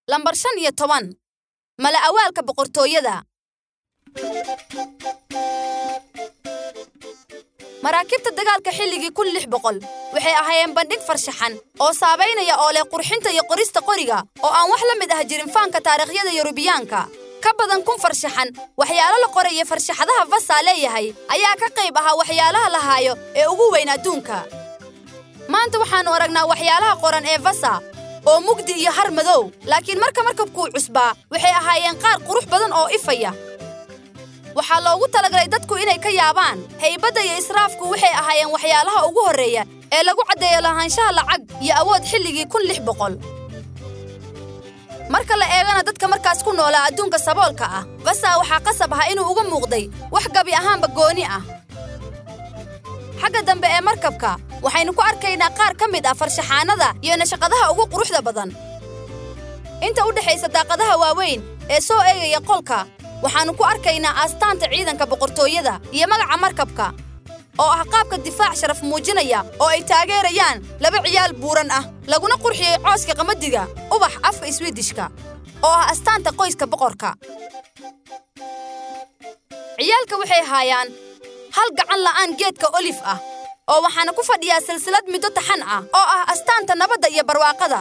lambar shan iyo toban mala awaalka boqortooyada maraakiibta dagaalka xilligii kun lix boqol waxay ahaayeen bandhig farshaxan oo saabaynaya oo leh qurxinta iyo qorista qoriga oo aan wax la mid ah jirin faanka taariikhyada yurubiyaanka ka badan kun farshaxan waxyaalo la qoray iyo farshaxadaha vasaa leeyahay ayaa ka qayb ahaa waxyaalaha la haayo ee ugu weyn adduunka maanta waxaannu aragnaa waxyaalaha qoran ee vasa oo mugdi iyo har madow laakiin marka markabkuu cusbaa waxay ahaayeen qaar qurux badan oo ifaya waxaa loogu talagalay dadku inay ka yaabaan haybadda iyo israafku waxay ahaayeen waxyaalaha ugu horreeya ee lagu caddeeyo lahaanshaha lacag iyo awood xilligii kun lix boqol marka la eegana dadka markaas ku noolaa adduunka saboolka ah vasa waxaa qasab ahaa inuu uga muuqday wax gabi ahaanba gooni ah xagga dambe ee markabka waxaynu ku arkaynaa qaar ka mid ah farshaxaanada iyo nashaqadaha ugu quruxda badan inta u dhexaysa daaqadaha waaweyn ee soo eegaya qolka waxaannu ku arkaynaa aastaanta ciidanka boqortooyada iyo magaca markabka oo ah qaabka difaac sharaf muujinaya oo ay taageerayaan laba ciyaal buuran ah laguna qurxiyey cooska qamadiga ubax afka iswiidishka oo ah astaanta qoyska boqorka ciyaalka waxay haayaan hal gacan la'aan geedka olif ah oo waxaana ku fadhiyaa silsilad middo taxan ah oo ah astaanta nabadda iyo barwaaqada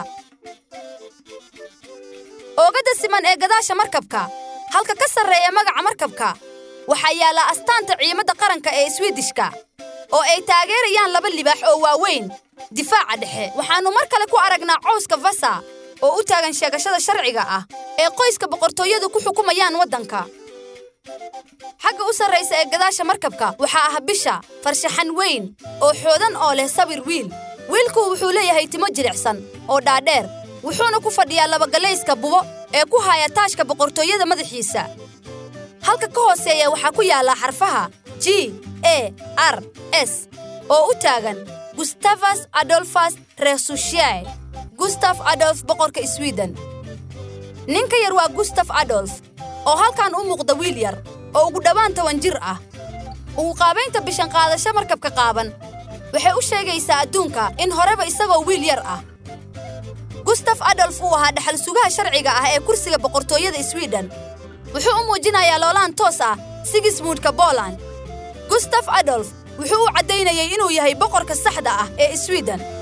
oogadda siman ee gadaasha markabka halka ka sarreeya magaca markabka waxaa yaalla astaanta ciimadda qaranka ee iswiidishka oo ay taageerayaan laba libaax oo waaweyn difaaca dhexe waxaannu mar kale ku aragnaa cowska vasa oo u taagan sheegashada sharciga ah ee qoyska boqortooyadu ku xukumayaan waddanka xagga u sarraysa ee gadaasha markabka waxaa ah bisha farshaxan weyn oo xoodan oo leh sawir wiil wiilku wuxuu leeyahay timo jilicsan oo dhaadheer wuxuuna ku fadhiyaa labagallayska bubo ee ku haya taashka boqortooyada madaxiisa halka ka hooseeya waxaa ku yaalla xarfaha g e r s oo u taagan gustavas adolfas resushiae gustaf adolf boqorka swiden ninka yar waa gustaf adolf oo halkan u muuqda wiil yar oo ugu dhowaan toban jir ah ugu qaabaynta bishan qaadasho markabka qaaban waxay u sheegaysaa adduunka in horeba isagoo wiil yar ah gustaf adolf uu ahaa dhaxal sugaha sharciga ah ee kursiga boqortooyada swiden wuxuu u muujinayaa loolaan toos ah sigismundka boland gustaf adolf wuxuu u caddaynayay inuu yahay boqorka saxda ah ee swiden